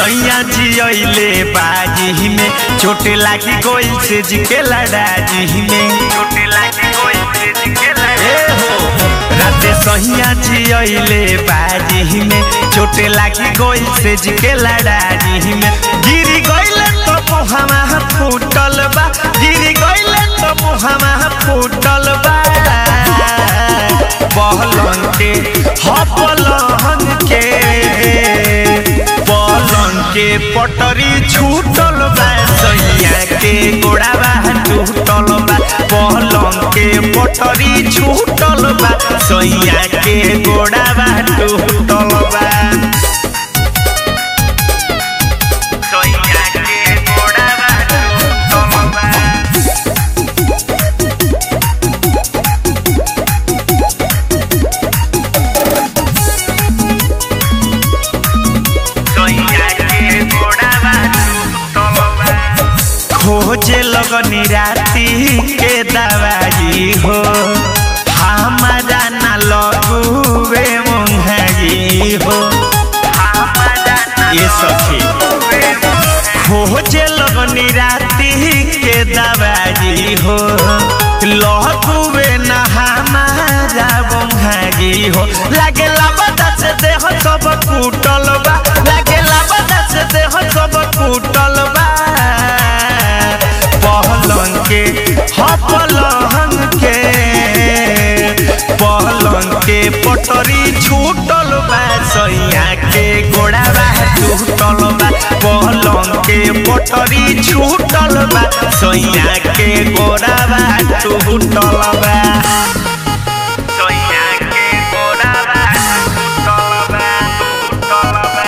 सैया जियले बाजी में चोट लागी गोइल से जिके लड़ाजी में चोट लागी गोइल से जिके लड़ा हो राते सैया जियले बाजी में चोट लागी गोइल से जिके लड़ाजी में गिरी गइले तो मुहामा फूटल बा गिरी गइले तो मुहामा फूटल बा पहलन के हपलन के पलंग के पटरी छूटल बा सैया के गोड़ाबा टूटल बा पलंग के पटरी छूटल बा सैया के गोड़ाबा टूटल बा सैया के गोड़ाबा टूटल बा खोजे लगनी राती के दवाई हो हमारा न लगुवे मुंहगी हो ये सखी खोजे लगनी राती के दवाई हो लगुवे न हमारा मुंहगी हो लागे लाबदा से देह सब कुटल बा लागे लाबदा से देह सब कुटल बा पहलन के हपलन के पहलन के पटरी छूटल बा सैया के गोड़ाबा टूटल बा पहलन के पटरी छूटल बा सैया के गोड़ाबा टूटल बा सैया के गोड़ाबा टूटल बा टूटल बा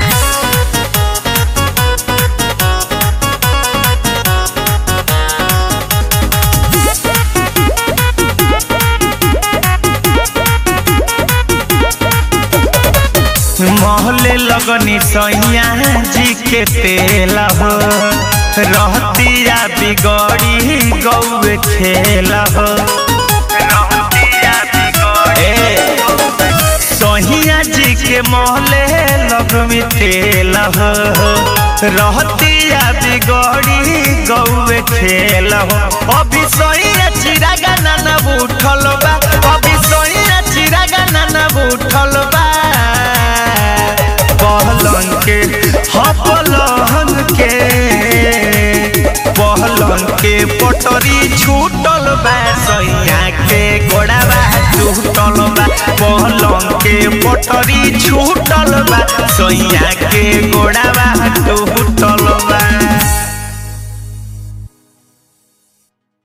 महले लगनी सैया जी के तेल हो रहतिया बिगड़ी गौए खेल हो सहिया जी के महले लगमी तेल हो रहतिया बिगड़ी गौए खेल हो अभी सैया चिरागा नाना उठल बा अभी सैया चिरागा नाना उठल बा पहलन के हपलन के पहलन के पटरी छूटल बा सैया के गोड़ाबा टूटल बा पहलन के पटरी छूटल बा सैया के गोड़ाबा